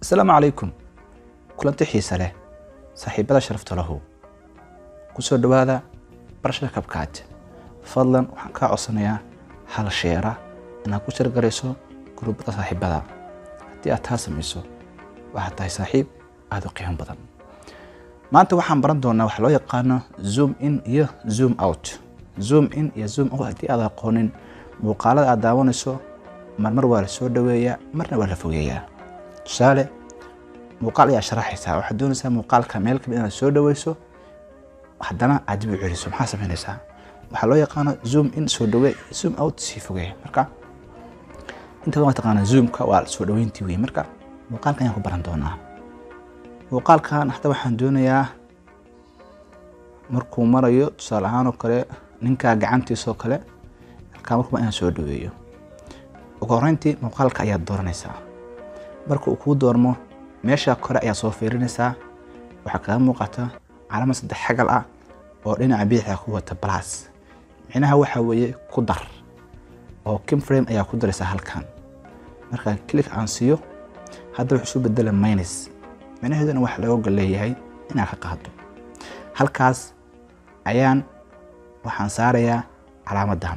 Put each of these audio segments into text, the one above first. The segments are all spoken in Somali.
asalaamu calaykum kulanti xiise leh saaxiibada sharafta lahu ku soo dhowaada barashada kabkaad fadlan waxaan kaa codsanayaa hal sheera inaad ku shargarayso guruubada saaxiibada haddii aad taa samayso waxaad tahay saaxiib aada u qiimo badan maanta waxaan baran doonaa waxa loo yaqaano zoom in iyo zoom out zoom in iyo zoom out haddii aad aqoonin muuqaalada aad daawanayso marmar waa la soo dhoweeyaa marna waa la fogeeyaa tusaale muuqaal ayaa sharaxaysaa waxaad doonaysaa muuqaalka meel kamid inaad soo dhoweyso haddana aad dib u celiso maxaa samaynaysaa waxaa loo yaqaano zoom in soo dhowee zoom out sii fogee marka inta waa taqaana zoomka waa soo dhoweyntii wey marka muuqaalkan ayaan ku baran doonaa muuqaalkan hadda waxaan doonayaa markuu marayo tusaale ahaan oo kale ninkaa gacantiisoo kale halkaa markuba inaan soo dhoweeyo ugu horreyntii muuqaalka ayaad dooranaysaa marka uu kuu doormo meesha kore ayaa soo fiirinaysaa waxaa kaga muuqata calaamad saddex xagal ah oo dhinaca biixa ku wata balas micnaha waxaa weeye ku dar oo kimframe ayaa ku daraysaa halkan marka click aan siiyo hadda wuxuu isu bedela minus micnaheeduna waxa looga leeyahay inaad ka qaado halkaas ayaan waxaan saarayaa calaamadan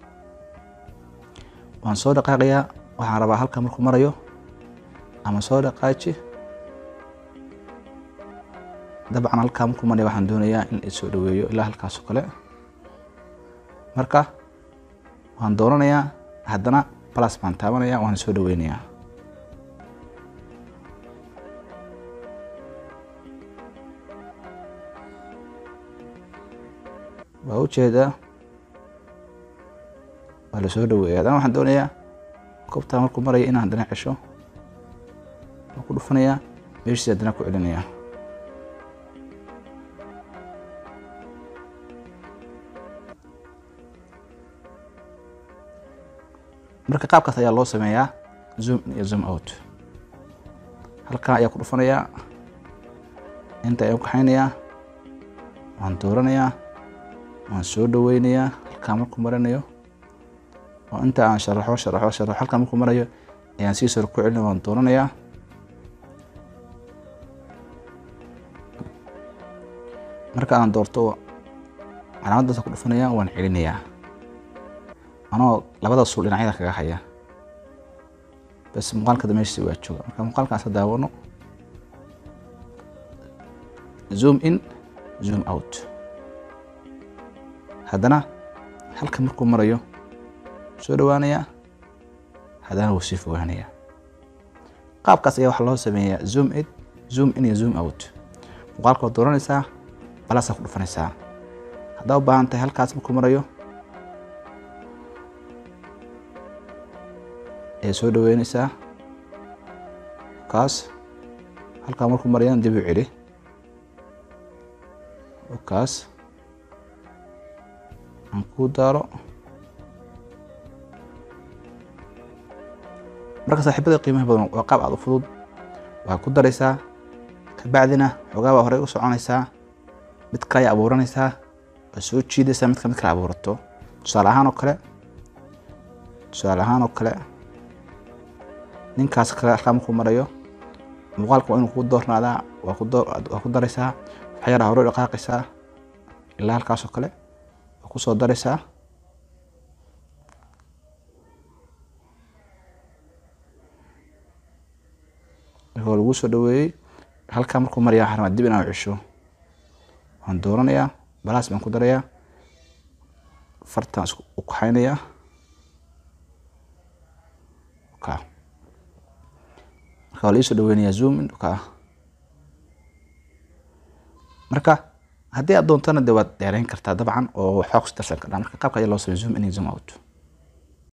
waan soo dhaqaaqayaa waxaan rabaa halkan markuu marayo ama soo dhaqaaji dabcan halkaa markuu maraya waxaan doonayaa in la soo dhoweeyo ilaa halkaasoo kale marka waan dooranayaa haddana balas baan taabanaya waan soo dhoweynayaa waa ujeedaa waa la soo dhoweeya haddana waxaan doonayaa goobtaa markuu maraya inaan haddana cesho waan ku dhufanayaa meeshiisi haddana ku celinayaa marka qaabkaas ayaa loo sameeyaa zoom in iyo zoom out halkan ayaa ku dhufanayaa inta ayaan kaxaynayaa waan dooranayaa waan soo dhoweynayaa halkaa markuu marinayo oo inta aan sharaxo sharaxo sharaxo halkaa markuu marayo ayaan sii sor ku celinaya waan dooranayaa marka aan doorto calaamadaas ku dhufanaya waan celinayaa anoo labada suul dhinacyada kaga haya bas muuqaalka meeshiisi waa jooga marka muuqaalkaas ha daawano zoom in zoom out haddana halka markuu marayo soo dhowaanayaa haddana wuu sii fogaanayaa qaabkaas ayaa waxaa loo sameeyaa zoom in zoom in iyo zoom out muuqaalka waad dooranaysaa balaasaa ku dhufanaysaa haddaa u baahan tahay halkaas markuu marayo ayaa soo dhoweynaysaa kaas halkaa markuu marayana dib u celi kaas aan kuu daaro marka saaxiibada qiimaha badan waa qaab aad u fudud waxaa ku daraysaa kabacdina xoogaa baa horey u soconaysaa mid kale ayaa abuuranaysaa waa soo jiidaysaa midka mid kale abuurato tusaale ahaan oo kale tusaale ahaan oo kale ninkaas kale halkaa markuu marayo muuqaalka waa inuu kuu doornaadaa waa waa ku daraysaa waxaa yaraa hore u dhaqaaqaysaa ilaa halkaasoo kale waa ku soo daraysaa waa lagu soo dhoweeyey halkaa markuu maraya waxaan rabaa dib inaan cesho waan dooranayaa balaas baan ku darayaa fartaan isku u kaxaynayaa ka marka waa la ii soo dhoweynayaa zoom in ka marka haddii aad doontana de waad dheereyn kartaa dabcan oo waxbaa kusi darsan kardhaa marka qaabka ayaa loo sameya zoom in iyo zoom out